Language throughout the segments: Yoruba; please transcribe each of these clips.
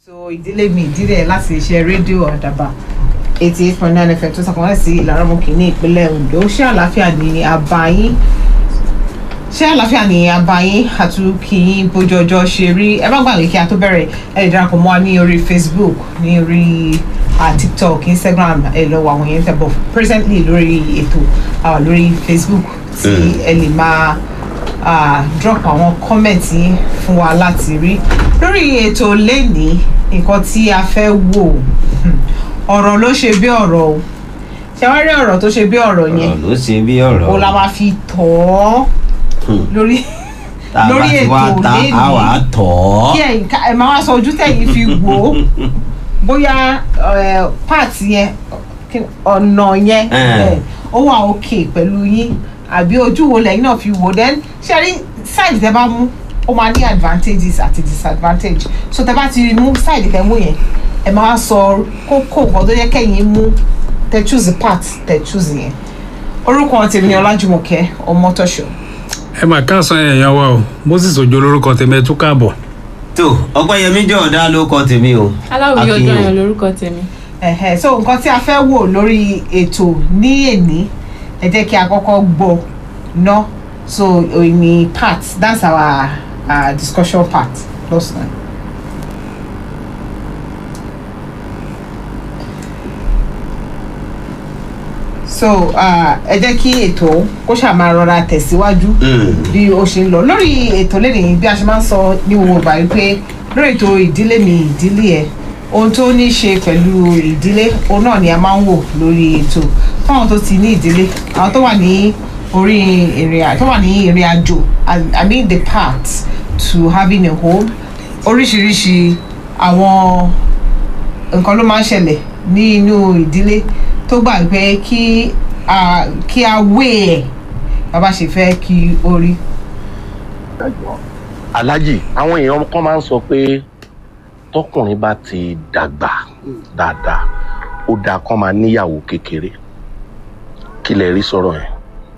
so ìdílé mi ìdílé láti iṣẹ́ rédíò àdàbà eighty eight point nine fm tó sàkóńtà sí ìlàrọ̀mọ̀kì ní ìpínlẹ̀ ondo ṣé àlàáfíà ni àbáyín ṣé àlàáfíà ni àbáyín àtúnkìyín bójú ọjọ́ ṣe rí ẹ má gbàgbé kí a tó bẹ̀rẹ̀ ẹ lè darapọ̀ mọ́ wa ní orí facebook ní orí uh, tiktok instagram ẹ lọ wọ àwọn yẹn tẹ̀ bọ̀ presently lórí ètò uh, lórí facebook tí ẹ lè máa uh, drop àwọn comment yín fún wa láti rí lórí ètò lẹ́ni nǹkan tí a fẹ́ wò hmm, ọ̀rọ̀ ló ṣe bí ọ̀rọ̀ o ṣé wọ́n rí ọ̀rọ̀ tó ṣe bí ọ̀rọ̀ yẹn ọ̀rọ̀ ló ṣe bí ọ̀rọ̀ o la máa fi tọ̀ ọ́ lórí tá a bá lórí ti wá ètò ta lẹ́ni. a wà á tọ̀ ọ́ kí ẹ̀yin ká ẹ máa wá sọ ojú tẹ̀yìn fi wò ó bóyá ẹ, part yẹn kí- ọ̀nà yẹn Eh. ẹ, ó wà òkè pẹ̀lú yín àbí ojú wo lẹ́yìn náà fi wò then ṣe rí side tẹ bá mú ó máa ní advantages àti disadvantage so tẹ bá ti mú side tẹ mú yẹn ẹ máa wá sọ kókó nǹkan tó yẹ kẹ́yìn mú tẹ choose part tẹ choose yẹn orúkọ tèmi ni ọlájúmọ̀kẹ́ ọmọtọ́ṣọ́ ẹ mà káàsán èèyàn wa o moses ojo lórúkọ tèmi ẹ tún káàbọ̀ tó ọpẹ́yẹmí jọ̀ọ́dá ló kọ tèmi o aláwòye Akínyìn ọjọ́ o. yẹn lórúkọ tèmi. Ẹ̀hẹ̀, so nǹkan tí a fẹ́ wò lórí ètò ní èní ẹ jẹ́ kí a kọ́kọ́ gbọ́ ná so òní part that's our uh, discussion part lọ́sàn-án. so uh, ẹ jẹ́ kí ètò kó ṣáà máa rọra tẹ̀síwájú Mm. bí ó ṣe ń lọ lórí ètò lẹ́nìí bí a ṣe máa ń sọ ní gbogbo ìgbà wípé lórí ètò ìdílé mi ìdílé ẹ ohun tó ní í ṣe pẹ̀lú ìdílé òun náà ni a máa ń wò lórí ètò fáwọn tó ti ní ìdílé àwọn tó wà ní orí ìrìn àjò tó wà ní ìrìn àjò I- i mean the path to having a home oríṣiríṣi àwọn nǹkan ló máa ń ṣẹlẹ̀ ní inú ìdílé tó gbà pé kí a kí a wé ẹ̀ bàbá ṣe fẹ́ kí ó rí. alájì àwọn èèyàn kan máa ń sọ pé tọkùnrin bá ti dàgbà dáadáa ó dáa kán máa níyàwó kékeré kí lè rí sọ̀rọ̀ yẹn.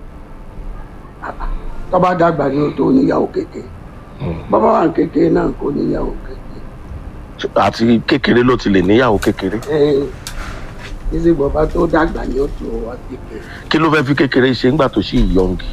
tọ́ba dàgbà ní o tó níyàwó kékeré bàbá wa kékeré náà kò níyàwó kékeré àti kékeré ló ti lè níyàwó kékeré ẹ ìsì bàbá tó dàgbà ní o tó wà kékeré kí ló fẹ́ fi kékeré ṣe ńgbà tó ṣì yọǹgì.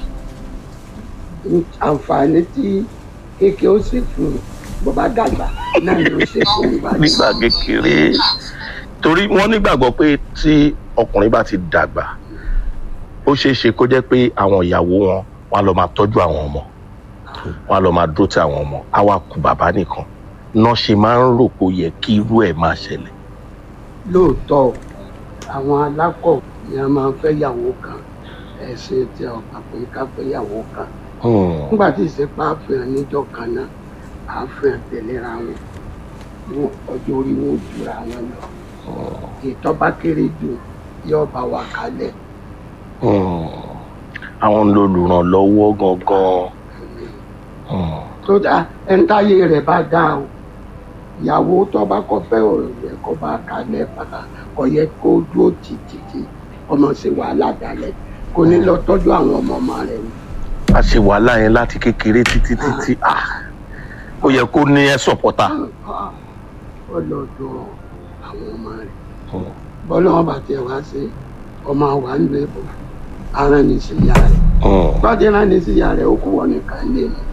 àǹfààní tí kékeré ó sì fún bàbá dàgbà náà ló ṣe fún ìbàdàn nígbà kékeré torí wọ́n nígbàgbọ́ pé tí ọkùnrin bá ti dàgbà ó ṣeé ṣe kó jẹ́ pé àwọn ìyàwó wọn wọn á lọ máa tọ́jú àwọn ọmọ wọn á lọ máa dúró ti àwọn ọmọ á wá kú bàbá nìkan náà ṣe máa ń rò pé ó yẹ kí irú ẹ̀ máa ṣẹlẹ̀. lóòótọ́ àwọn alákọ̀ ni a máa ń fẹ́ yàwó kan ẹ̀sìn tí a gbà pé ká fẹ́ yàwó kan Hmm. nígbà tí ìsepá àfihàn níjọ́ kan náà àfihàn tẹ̀léra wọn wọn ọjọ́ orí wọn ò jura wọn lọ ìtọ́ba kéré jù yóò bá wa kalẹ̀ Hmm. àwọn olùrànlọ́wọ́ gangan. Hmm. tó dá ẹ̀ńtáyé rẹ̀ bá dá o ìyàwó tọ́ba kọ́ fẹ́ ọ̀rẹ́ kọ́ bá kalẹ̀ padà kọ́ yẹ kó dúró títí ọmọ ṣe wàhálà dalẹ̀ kò ní lọ tọ́jú àwọn ọmọ ọmọ rẹ̀ o. a ṣe wàhálà yẹn láti kékeré títí títí ah, ó yẹ kó ní ẹ sọpọ́tà. ó lọ dọ àwọn ọmọ rẹ̀ bọ́lá wọn bá tiẹ̀ wá sí ọmọ wa ń lé bọ̀ ara ní sí ìyá rẹ̀ gbọ́dọ̀ náà ní sí ìyá rẹ̀ ó kú wọn nìkan lé mi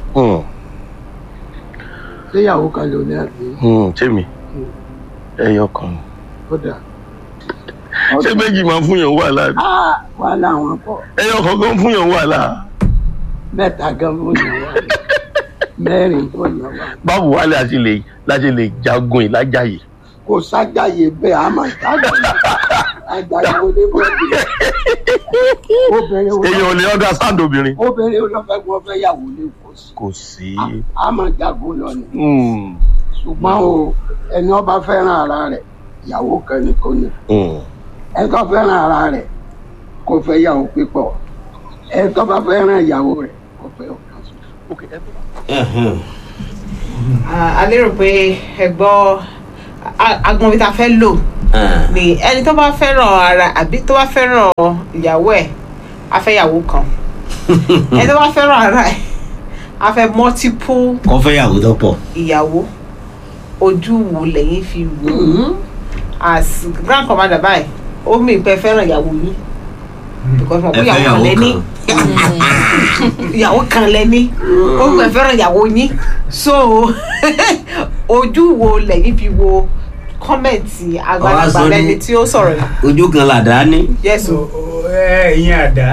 séyàwó kan ló ní àbí jẹ́mi ẹyọ kan. ó dà ṣé méjì máa ń fún yàn wàhálà ni? Ah, wàhálà wọn pọ̀ ẹyọ kan gan fún yàn wàhálà. mẹ́ta gan fún yàn wá mẹ́rin fún yàn wá báwo wá láti lè láti lè jagun ìlájàyè. kò sájàyè bẹ́ẹ̀ a máa sájàyè àjàyè oníbọ̀dì obìnrin wo èèyàn ò lè understand obìnrin. obìnrin olófẹ́ wọn fẹ́ yàwó ní kò sí kò sí. a máa jagun lọ ni Hmm. ṣùgbọ́n o ẹni ọba fẹ́ràn ara rẹ̀ ìyàwó kan ni kò ní Hmm. ẹni tó fẹ́ràn ara rẹ̀ kò fẹ́ yàwó pípọ̀ ẹni tó bá fẹ́ràn ìyàwó rẹ̀ kò fẹ́ ọ̀kan ṣoṣo. Ẹhẹ́n. Ah, a lérò pé ẹ gbọ́ a- agbọn bí ta fẹ́ lò Ah. ni ẹni tó bá fẹ́ràn ara àbí tó bá fẹ́ràn ìyàwó ẹ̀ á fẹ́ ìyàwó kan ẹni tó bá fẹ́ràn ara ẹ̀ á fẹ́ multiple kọ́ fẹ́ yàwó tó pọ̀. ìyàwó ojú wo lẹ́yìn fi wò ó as grand commander báyìí ó mì pé fẹ́ràn ìyàwó yín because mo ẹ pé fẹ́ ìyàwó kan ìyàwó lẹ́ní kan ìyàwó kan lẹ́ní ó mì pé fẹ́ràn ìyàwó yín so ojú wo lẹ́yìn fi wo kọ́mẹ̀ntì àgbàlagbà sọ ní- lẹ́ni tí ó sọ̀rọ̀ yìí ojú kan làdá ní. yes o. ẹ ìyẹn àdá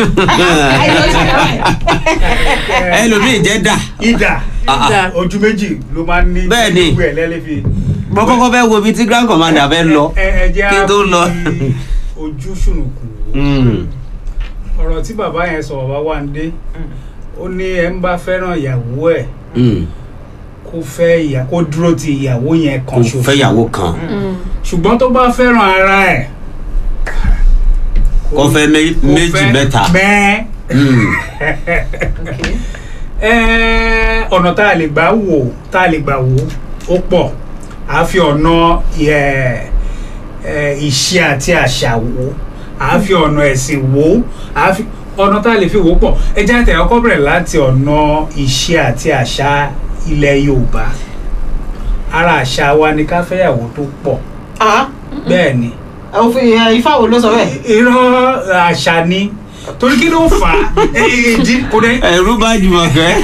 ẹlòmíì jẹ́ dà. ìdá Ah, ah. ojú méjì ló máa ń ní Bẹ́ẹ̀ ni. gbogbo ẹ̀ lẹ́lẹ́fi. mo kọ́kọ́ fẹ́ wo ibi tí grand commander fẹ́ lọ ẹ ẹ jẹ́ kí n tó lọ. á fi ojú ṣùnùkùn wò. Mm. ọ̀rọ̀ tí bàbá yẹn sọ bàbá wa ń dé ó ní ẹ ń bá fẹ́ràn ìyàwó ẹ̀ Mm. kó fẹ́ ìyà kó dúró ti ìyàwó yẹn kò kan ṣoṣo fẹ́ ìyàwó kan ṣùgbọ́n tó bá fẹ́ràn ara ẹ̀ kò fẹ́ mé- kó méjì fẹ́ mẹ́ta. mẹ́ẹ́ Mm. Okay. Ẹ́, ọ̀nà tá a lè gbà wò tá a lè gbà wò ó pọ̀ à á fi ọ̀nà ẹ̀, ẹ̀, ìṣe àti àṣà wò à á fi ọ̀nà ẹ̀sìn wò à á fi ọ̀nà tá a lè fi wò ó pọ̀ ẹ jẹ́ àtẹ̀yọ́ kọ́ bẹ̀rẹ̀ láti ọ̀nà ìṣe àti àṣà ilẹ̀ Yorùbá ara àṣà wa ni ká fẹ́yàwó tó pọ̀ ah bẹ́ẹ̀ ni òfin ẹ, ifá wo ló sọ bẹ́ẹ̀. irọ́ àṣà ni torí kí ló fà á Ẹ, ìdí kò dé ẹ̀rú bá Jùmọ̀kẹ́.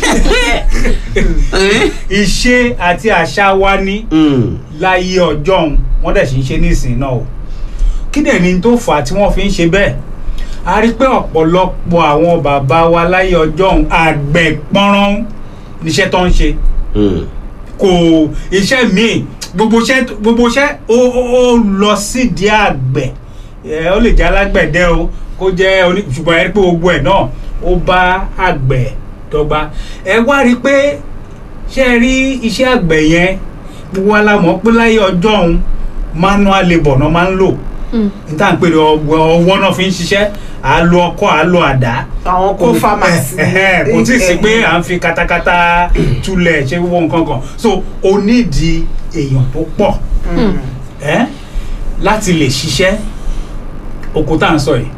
Eh? ìṣe àti àṣà wa ní Mm. láyé ọjọ́ òun wọ́n dẹ̀ sì ń ṣe nísìnyí náà o kí dẹ̀ ni tó fà á tí wọ́n fi ń ṣe bẹ́ẹ̀ a rí i pé ọ̀pọ̀lọpọ̀ àwọn bàbá wa láyé ọjọ́ òun àgbẹ̀ pọ́nrán níṣẹ́ tó ń ṣe Mm. kò iṣẹ́ míì gbogbo iṣẹ́ gbogbo iṣẹ́ ó ó ó lọ sídìí àgbẹ̀ ẹ ó lè jẹ́ alágbẹ̀dẹ o kó jẹ́ oní ṣùgbọ́n ẹ rí pé gbogbo ẹ̀ náà ó bá àgbẹ̀ dọ́gba ẹ wá rí i pé ṣé ẹ rí iṣẹ́ àgbẹ̀ yẹn gbogbo wa la mọ̀ pé láyé ọjọ́ òun manual labour náà máa ń lò níta ń pè ní ọwọ́ ọwọ́ náà fi ń ṣiṣẹ́ à á lo ọkọ́ à á lo àdá àwọn kó farmers. kò tí ì sí pé à ń fi katakata tulẹ̀ ṣe wọ́n nǹkan kan so o nídìí èèyàn tó pọ̀ ẹ́ láti lè ṣiṣẹ́ oko tá à ń sọ yìí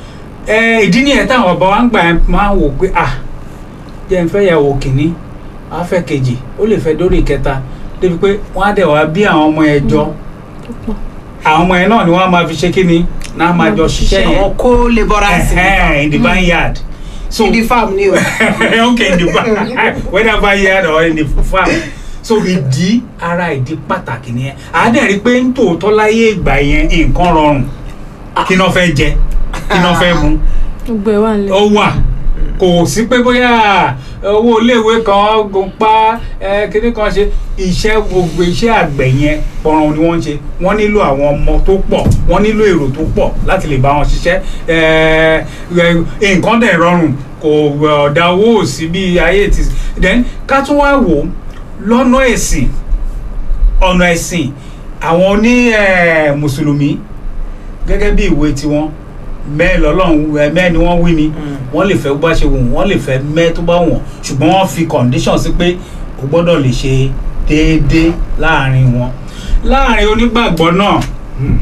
ẹ ìdí nìyẹn táwọn ọba wa ń gbà máa ń wò pé à jẹ́ n fẹ́ yàwó kìíní á fẹ́ kejì ó lè fẹ́ dórí ìkẹta débi pé wọ́n á dẹ̀ wá bí àwọn ọmọ yẹn jọ àwọn ọmọ yẹn náà ni wọ́n á máa fi ṣe kíni náà máa jọ ṣiṣẹ́ yẹn àwọn kó labourers. Ẹhẹ́n, in the barnyard so in the farm ni o. okay in the farm whether barnyard or in the farm so ìdí ara ìdí pàtàkì nìyẹn àádẹ́rì pé ń tòótọ́ láyé ìgbà yẹn nǹkan rọrùn kí náà fẹ́ jẹ kí náà fẹ́ mu gbogbo ẹ wà nílẹ̀. ó wà kò sí pé bóyá owó iléèwé kan gun pa ẹ kíní kan ṣe iṣẹ́ gbogbo iṣẹ́ àgbẹ̀ yẹn pọ̀ràn ni wọ́n ń ṣe wọ́n nílò àwọn ọmọ tó pọ̀ wọ́n nílò èrò tó pọ̀ láti lè bá wọn ṣiṣẹ́ ẹ ẹ nǹkan dẹ̀ rọrùn kò ọ̀dà owó ò sí bí ayé ti then ká tún wá wò ó lọ́nà ẹ̀sìn ọ̀nà ẹ̀sìn àwọn oní ẹ, mùsùlùmí gẹ́gẹ́ bí ìwé tiwọn mẹ́ẹ̀ lọ́lọ́run ẹ, mẹ́ẹ̀ ni wọ́n wí ni wọ́n lè fẹ́ bó bá ṣe wù wọ́n lè fẹ́ mẹ́ẹ̀ tó bá wọ̀n ṣùgbọ́n wọ́n fi condition sí pé o gbọ́dọ̀ lè ṣe déédéé láàrin wọn láàrin onígbàgbọ́ náà hmm,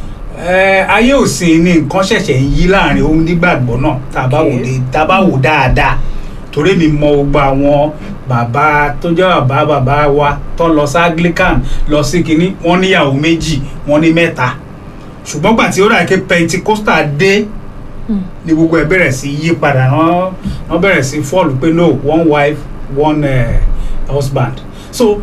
ẹ, ayé òsìn ni nǹkan ṣẹ̀ṣẹ̀ ń yí láàrin onígbàgbọ́ náà tá a bá wò dé tá a bá wò dáadáa torí mi mọ gbogbo àwọn bàbá tó jẹ́ bàbá bàbá wa tó lọ sí anglican lọ sí kínní wọ́n níyàwó méjì wọ́n ní mẹ́ta ṣùgbọ́n gbà tí ó rà pé pentikosta dé ni gbogbo ẹ̀ bẹ̀rẹ̀ sí yí padà wọ́n wọ́n bẹ̀rẹ̀ sí fọ́ọ̀lù pé no one wife one uh, husband so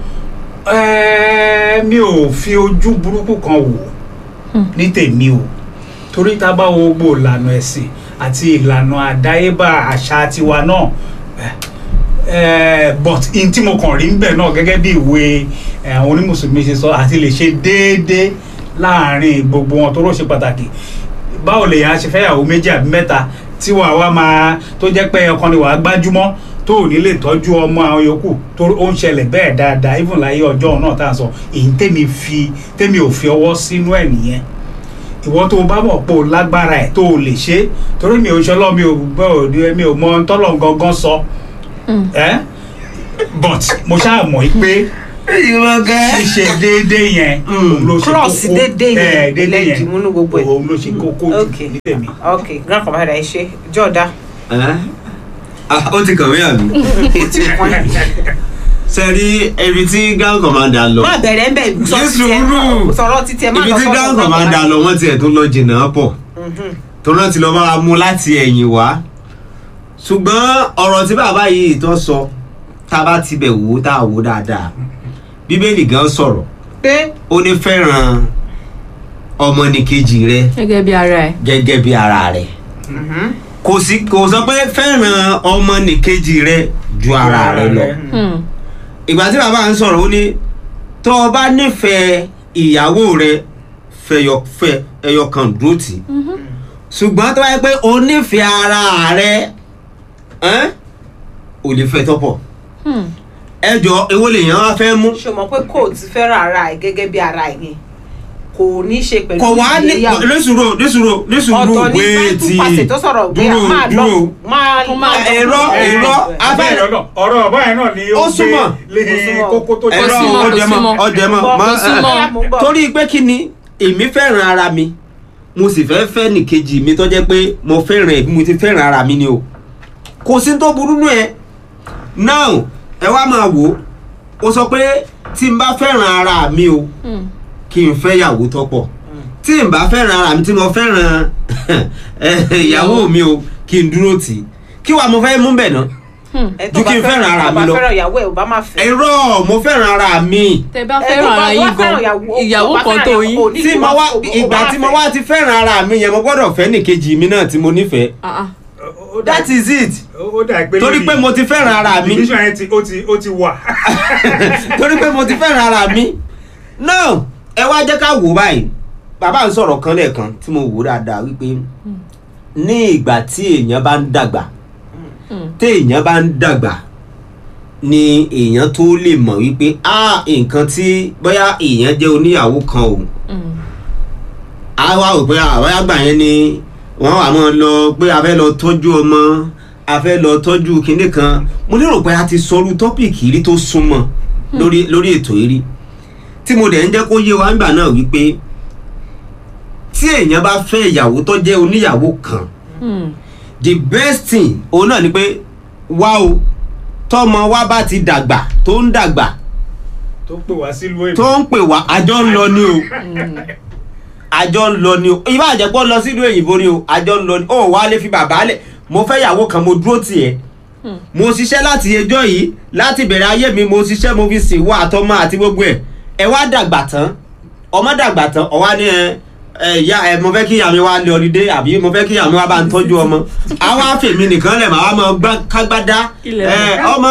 eh, mi ò fi ojú burúkú kan wò ní tèmi o torí tá a bá wo gbogbo ìlànà ẹ̀sìn àti ìlànà àdáyébá àṣà tiwa náà eh, but in tí mo kàn rí ń bẹ̀ náà gẹ́gẹ́ bí ìwé eh, àwọn onímùsùlùmí ṣe sọ àti lè ṣe déédéé láàrin gbogbo wọn tó rò ṣe pàtàkì báwo lèèyàn á ṣe fẹ́yàwó méjì àbí mẹ́ta tí wàá wá máa tó jẹ́ pé ọkàn ni wàá gbájúmọ́ tó ò ní lè tọ́jú ọmọ àwọn yòókù tó ó ń ṣẹlẹ̀ bẹ́ẹ̀ dáadáa even láyé ọjọ́ náà tá à ń sọ èyí tèmi fi tèmi ò fi ọwọ́ sínú ẹ̀ nìyẹn ìwọ tó o bá mọ̀ pé o lágbára ẹ̀ tó o lè ṣe é torí mi ò ṣọlọ́ mi ò gbọ́ òde mi ò mọ tọ́lọ̀ gangan sọ ẹ́ but mo ṣáà mọ̀ pé Jùmọ̀kẹ́. ṣíṣe déédéé yẹn òun ló ṣe cross kókó déédéé Eh, yẹn déédéé lẹ́yìn yẹn múnú gbogbo ẹ̀. òun ló ṣe kókó jù Okay. ní tèmi. ok grand commander ẹ ṣe jọ̀ọ́dá Ẹ́? Ah, ó ti kàn mí àbí. sẹ́rí ibi tí ground commander lọ má bẹ̀rẹ̀ ń bẹ̀ sọ Ní títí ẹ sùúrù. sọ̀rọ̀ títí ẹ má ibi lọ tí sọ́dọ̀ ground ground commander lọ wọ́n tiẹ̀ tó lọ jìnnà pọ̀ tó náà ti lọ bá wa mú láti ẹ̀yìn wá ṣùgbọ́n ọ̀rọ̀ tí bàbá yìí tó sọ tá a bá ti bẹ̀ wò ó tá a wò ó dáadáa bíbélì gan sọ̀rọ̀ pé ó ní fẹ́ràn ọmọnìkejì rẹ gẹ́gẹ́ bí ara ẹ̀. gẹ́gẹ́ bí ara rẹ kò sí kò sọ pé fẹ́ràn ọmọnìkejì rẹ ju ara rẹ lọ Hmm. ìgbà tí bàbá ń sọ̀rọ̀ ó ní tó o bá nífẹ̀ẹ́ ìyàwó rẹ fẹyọ fẹ ẹyọ kan dúró tì í ṣùgbọ́n tó bá yẹ pé o nífẹ̀ẹ́ ara rẹ ẹ́n, ò lè fẹ́ tọ́pọ̀ Hmm. ẹ jọ èwo lèèyàn wá fẹ́ mú ṣe mọ̀ pé kò ti fẹ́ràn ara ẹ̀ gẹ́gẹ́ bí ara ẹ̀ yẹn kò ní ṣe pẹ̀lú kò wá ní ìgbéyàwó. nísùúrò nísùúrò nísùúrò ọ̀tọ̀ ní wéètì báńkì pàṣẹ tó sọ̀rọ̀ pé dúró máa lọ dúró máa Kó máa lọ. ẹ̀rọ ẹ̀rọ abẹ́ abẹ́ ọ̀rọ̀ ọ̀rọ̀ ọ̀bá yẹn náà ni Ó ó gbé súnmọ́. lé Ó súnmọ́. kókó tó jẹ́ ẹ̀rọ súnmọ́, kò ọjẹmọ súnmọ́. ọjẹmọ Kò mọ súnmọ́. Mo gbọ́. torí pé kí ni èmi fẹ́ràn ara mi mo sì fẹ́ fẹ́ nìkejì mi tó jẹ́ pé mo fẹ́ràn ẹ̀ bí mo ti fẹ́ràn ara mi ni o kò sí tó burú nù ẹ now ẹ wá máa wò ó o sọ pé tí n bá fẹ́ràn ara mi o Hmm. kí n fẹ́ ìyàwó tọ́pọ̀ tí n bá fẹ́ràn ara mi tí mo fẹ́ràn ìyàwó mi o kí n dúró tì í kí wàá mo fẹ́ mú bẹ̀ náà Hmm. Ẹ tó ju bá kí n fẹ́ràn ara tó mi bá lọ. fẹ́ràn ìyàwó ẹ̀ ò bá máa fẹ́. ẹ̀rọ mo fẹ́ràn ara mi tẹ bá Ẹ tó fẹ́ràn bá ara wá yín fẹ́ràn gan ìyàwó- ìyàwó bá kan fẹ́ràn tó ìyàwó yín. kò ní tí kí mo wọ́n wá fò- kò ìgbà bá tí mo fẹ́. wá ti fẹ́ràn ara mi yẹn mo gbọ́dọ̀ fẹ́ nìkejì mi náà tí mo nífẹ̀ẹ́ Ah, ah. Ó dà- that is it ó dà pé torí lórí- pé mo ti fẹ́ràn ara mi division yẹn ti ó ti ó ti wà. torí pé mo ti fẹ́ràn ara mi náà ẹ wá jẹ́ ká wò báyìí bàbá ń sọ̀rọ̀ kan lẹ́ẹ̀kan tí mo wò dáadáa wípé ní ìgbà tí èèyàn bá ń dàgbà Hmm. tí èèyàn bá ń dàgbà ni èèyàn tó lè mọ̀ wípé ah nǹkan tí bóyá èèyàn jẹ́ oníyàwó kan o Hmm. a wá rò pé àwọn àgbà yẹn ni wọ́n wà mọ́ lọ pé a fẹ́ lọ tọ́jú ọmọ a fẹ́ lọ tọ́jú kinní kan mo lérò pé a ti sọrú tọ́pìkì rí tó súnmọ́ lórí lórí ètò yìí rí tí mo dẹ̀ ń jẹ́ kó yé wa nígbà náà wípé tí èèyàn bá fẹ́ ìyàwó tó jẹ́ oníyàwó kan Hmm. the best thing òun náà ni pé wá o tọmọ wa bá ti dàgbà tó ń dàgbà tó pè wá sílùú èbó. tó ń pè wá àjọ ń lọ ni o àjọ ń lọ ni o ìbá àjẹpọ̀ lọ sílùú òyìnbó ni o àjọ ń lọ ni ó wà á lè fi bàbá lẹ̀ mo fẹ́ yàwó kan mo dúró tì ẹ́ mo ṣiṣẹ́ láti ẹjọ́ yìí láti bẹ̀rẹ̀ ayé mi mo ṣiṣẹ́ mo fi sìn wá àtọmọ àti gbogbo ẹ̀ ẹ wá dàgbà tán ọmọ dàgbà tán ọwá ní ẹ ẹ ìyá ẹ mo fẹ́ kí ìyá mi wá lé ọlídé àbí mo fẹ́ kí ìyá mi wá bá ń tọ́jú ọmọ àwa fèmí nìkan lẹ̀ màá máa gbá kágbádá Ilẹ̀ ẹ ọmọ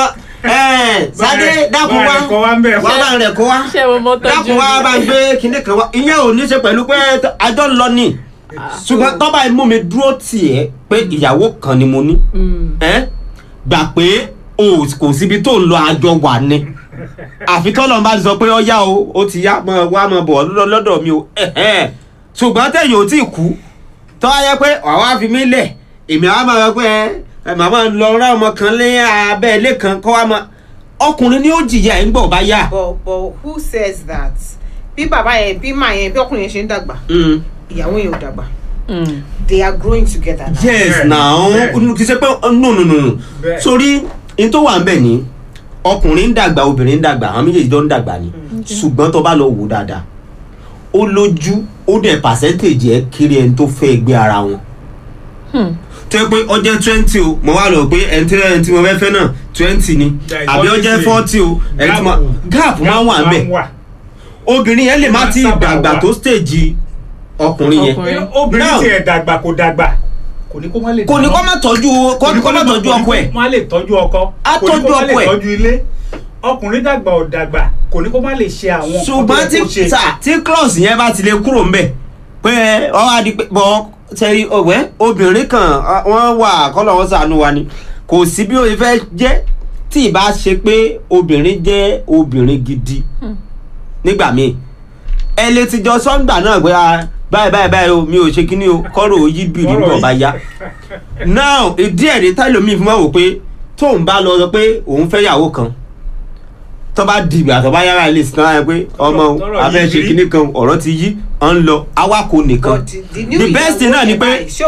ẹ Sádé dákun bá wá rẹ̀ kọ́ wá ń bẹ̀. wá bá rẹ̀ kó wá ṣé mo mọ tọ́jú dákun wá bá ń gbé kinní kan wá ìyẹn ò ní ṣe pẹ̀lú pé àjọ ń lọ ni ṣùgbọ́n tọ́ba imú mi dúró tì ẹ́ pé ìyàwó kan ni mo ní Hmm. ẹ́ gbà pé o kò síbi tó ń lọ àjọ wà ni àfi tọ́lọ́ bá ti sọ pé ó yá o ó ti yá mọ wá mọ bọ̀ lọ́- lọ́dọ̀ mi o ẹ̀hẹ́n. ṣùgbọ́n tẹ̀yìn ò tí ì kú tọ́ ayẹ pé àwa fi mí lẹ̀ èmi àwa máa rọ pé ẹ màmá lọ rá ọmọ kan lé abẹ́ ilé kan kọ́ wa mọ ọkùnrin ni ó jìyà ẹ̀ ń gbọ̀ bá yá. but but who says that bí bàbá yẹn bí màá yẹn bí ọkùnrin yẹn ṣe ń dàgbà Mm. ìyàwó yẹn ò dàgbà Hmm. they are growing together now. yes Bẹ́ẹ̀, now bẹ́ẹ̀. kì í ṣe pé no no no no Bẹ́ẹ̀. sórí n tó wà ń bẹ̀ ni ọkùnrin ń dàgbà obìnrin ń dàgbà àwọn méjèèjì tó ń dàgbà ni ṣùgbọ́n tó bá lọ wò dáadáa ó lójú ó dẹ̀ pàṣẹ́ntéèjì ẹ̀ kiri ẹni tó fẹ́ gbé ara wọn Hmm. tó yẹ pé ó jẹ́ twenty o mo wá lọ pé ẹni tí ẹni tí mo fẹ́ fẹ́ náà twenty ni There is àbí ó always jẹ́ a forty o ẹni tí mo gap máa ń wà ń bẹ̀ wà. obìnrin yẹn lè má Máa ti sábà dàgbà wà. tó stage ọkùnrin yẹn Ọkùnrin. obìnrin Now- tiẹ̀ dàgbà kò dàgbà kò ní kó má lè kò ní dáná. kó má tọ́jú kó ní kó má tọ́jú ọkọ ẹ̀ kò ní kó má lè tọ́jú ọkọ Á kò ní kó tọ́jú má lè ọkọ ẹ̀. tọ́jú ilé ọkùnrin dàgbà ò dàgbà kò ní kó má lè ṣe àwọn nǹkan ṣùgbọ́n tó tí yẹ kó ṣe. sà tí clause yẹn bá ti lè kúrò ń bẹ̀ pé ọ wá di pé bọ́ sẹ́rí ọ̀wẹ́ obìnrin kan ah, wọ́n wà kọ́lọ̀ wọn sànú wa ni kò sí bí o fẹ́ jẹ́ tí ì bá ṣe pé obìnrin jẹ́ obìnrin gidi nígbà míì ẹ lè ti jọ sọ́ngbà náà pé ah, báyìí báyìí báyìí o mi ò ṣe kíní o kọ́rọ̀ ò yí bìrì Kọ́rọ̀ nígbà bá yí. yá now ìdí ẹ̀rí táìlómi fún wa wò pé tóun bá lọ sọ pé òun fẹ́ yàwó kan tó bá dìgbà tó bá yára ilé ìsìn náà pé ọmọ o, tọ́rọ̀ a fẹ́ yí ṣe rí. kíní kan ọ̀rọ̀ ti yí ọ̀ ń lọ awakọ̀ nìkan but the, the new the best thing ìyàwó náà ni yẹn pé báyìí, ṣé